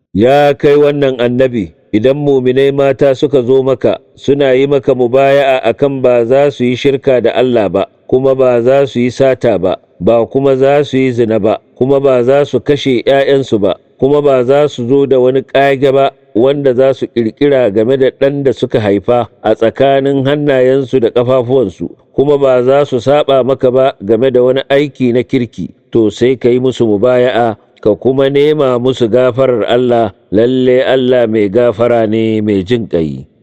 ya kai wannan annabi idan muminai mata suka zo maka suna yi maka mubaya'a akan ba za su yi shirka da Allah ba kuma ba za su yi sata ba ba kuma za su yi zina ba kuma ba za su kashe 'ya'yansu ba kuma ba za su zo da wani ƙage ba wanda za su ƙirƙira game da ɗan da suka haifa a tsakanin hannayensu da ƙafafuwansu kuma ba za su saba maka ba game da wani aiki na kirki to sai ka yi musu mubaya'a ka kuma nema musu gafarar Allah lalle Allah mai gafara ne mai jin ƙai.